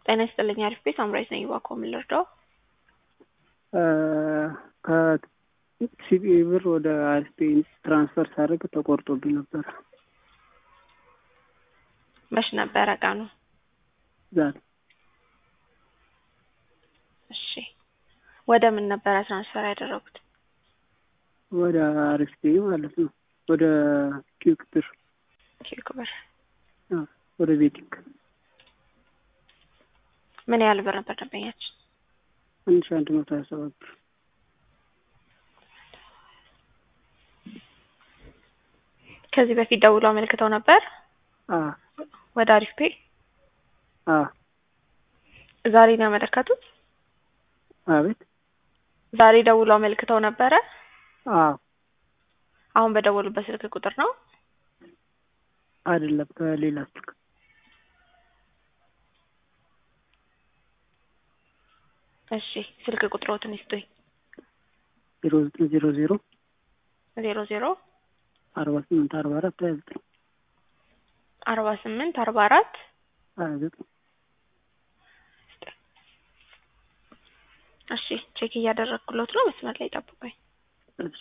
ጤና ይስጥልኝ አሪፍ ቤት አምራች ነኝ እባክዎ ምን ልርዳዎ? ከሲቢኢ ብር ወደ አሪፍ ቤት ትራንስፈር ሳደርግ ተቆርጦብኝ ነበር። መች ነበረ ቀኑ? ዛሬ እሺ ወደ ምን ነበረ ትራንስፈር ያደረጉት? ወደ አሪፍ ቤት ማለት ነው። ወደ ኪዩክ ብር ኪዩክ ብር አዎ፣ ወደ ቤቲንግ ምን ያህል ብር ነበር ደንበኛችን? አንድ ሺህ አንድ መቶ ሀያ ሰባት ብር ከዚህ በፊት ደውሎ አመልክተው ነበር አዎ ወደ አሪፍ ፔ? አዎ ዛሬ ነው ያመለከቱት? አቤት ዛሬ ደውሎ አመልክተው ነበረ? አዎ አሁን በደወሉበት ስልክ ቁጥር ነው? አይደለም በሌላ ስልክ እሺ ስልክ ቁጥሮትን ይስጡኝ። ዜሮ ዘጠኝ ዜሮ ዜሮ ዜሮ ዜሮ አርባ ስምንት አርባ አራት ሀያ ዘጠኝ አርባ ስምንት አርባ አራት ሀያ ዘጠኝ እሺ ቼክ እያደረግኩሎት ነው። መስመር ላይ ጠብቁኝ። እሺ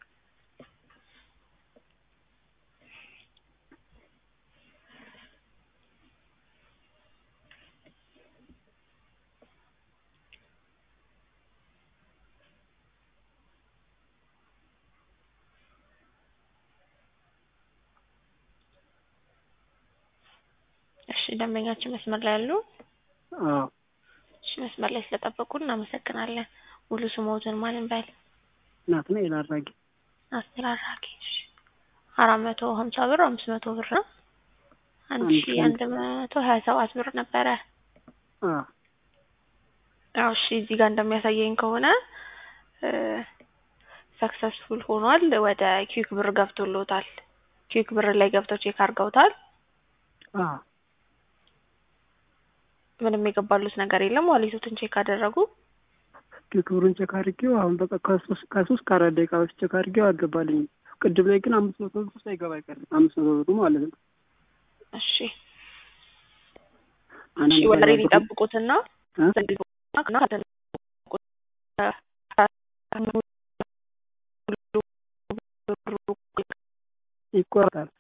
እሺ ደንበኛችን መስመር ላይ ያሉ? አዎ እሺ መስመር ላይ ስለጠበቁን እናመሰግናለን። ሙሉ ስሞትን ማን እንበል? ናትናኤል አራጌ ናትናኤል አራጌ። እሺ አራት መቶ ሀምሳ ብር አምስት መቶ ብር ነው። አንድ አንድ ሺ አንድ መቶ ሀያ ሰባት ብር ነበረ። አዎ አዎ እሺ እዚህ ጋር እንደሚያሳየኝ ከሆነ ሰክሰስፉል ሆኗል። ወደ ኪዩክ ብር ገብቶሎታል። ኪዩክ ብር ላይ ገብተው ቼክ አድርገውታል። አዎ ምንም የገባሉት ነገር የለም። ዋሌቶትን ቼክ አደረጉ? ክብሩን ቼክ አድርጌው አሁን በቃ ከሶስት ከሶስት ከአራት ደቂቃ በፊት ቼክ አድርጌው አልገባልኝም። ቅድም ላይ ግን አምስት መቶ ብር ሳይገባ አይቀርም። አምስት መቶ ብሩ ማለት ነው። እሺ አንድ እሺ ወደ ሬን ይጠብቁትና እ? ይቆረጣል።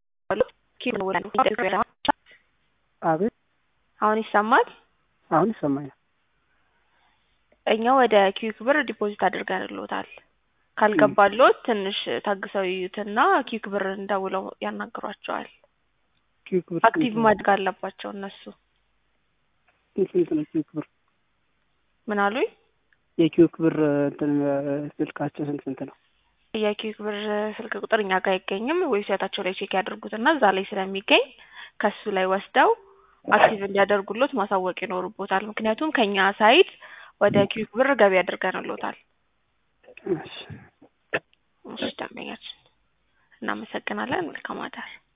አቤት አሁን ይሰማል? አሁን ይሰማኛል። እኛ ወደ ኪዩክ ብር ዲፖዚት አድርገንልዎታል። ካልገባልዎት ትንሽ ታግሰው ይዩትና ኪዩክ ብር እንደውለው ያናግሯቸዋል። ኪዩክ ብር አክቲቭ ማድረግ አለባቸው እነሱ። ስንት ነው ኪዩክ ብር? ምን አሉኝ? የኪዩክ ብር እንትን ስልካቸው ስንት ስንት ነው? የኪዩክ ብር ስልክ ቁጥር እኛ ጋር አይገኝም። ዌብሳይታቸው ላይ ቼክ ያደርጉትና እዛ ላይ ስለሚገኝ ከሱ ላይ ወስደው አክቲቭ እንዲያደርጉሎት ማሳወቅ ይኖርቦታል። ምክንያቱም ከኛ ሳይት ወደ ኪዩክ ብር ገቢ አድርገንሎታል። እሺ እሺ ደንበኛችን እናመሰግናለን። መልካም አዳር።